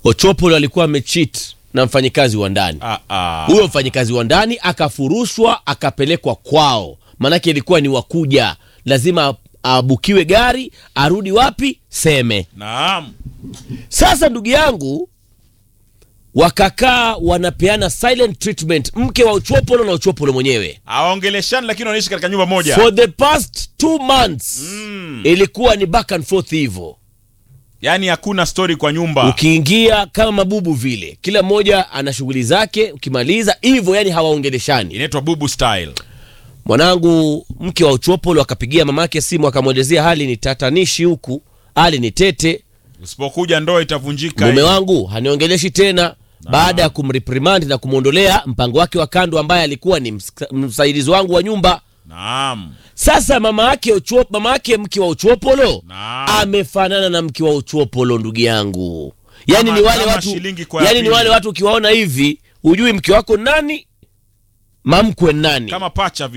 Ochopolo alikuwa amecheat na mfanyikazi wa ndani. Ah, ah. Huyo mfanyikazi wa ndani akafurushwa akapelekwa kwao, maanake ilikuwa ni wakuja, lazima abukiwe gari arudi wapi? Seme. Naam. Sasa ndugu yangu, wakakaa wanapeana silent treatment, mke wa Ochopolo na Ochopolo mwenyewe Hawaongeleshani lakini wanaishi katika nyumba moja. for the past two months ilikuwa ni back and forth hivyo Yaani hakuna story kwa nyumba. ukiingia kama mabubu vile, kila mmoja ana shughuli zake, ukimaliza hivyo, yani hawaongeleshani. Inaitwa bubu style. Mwanangu, mke wa Uchopolo akapigia mamake simu, akamwelezea hali ni tatanishi huku, hali ni tete, Usipokuja ndoa itavunjika. mume wangu haniongeleshi tena, baada ya kumreprimand na kumwondolea mpango wake wa kando, ambaye alikuwa ni msa- msaidizi wangu wa nyumba. Naam. Sasa mama yake Ochuo- mama yake mke wa Uchopolo Naam. amefanana na mke wa Uchopolo, ndugu yangu. Yani Kama- ni wale kama watu, shilingi kwa ya yani ni pili. wale watu ukiwaona hivi hujui mke wako nani, mamkwe nani. Kama pacha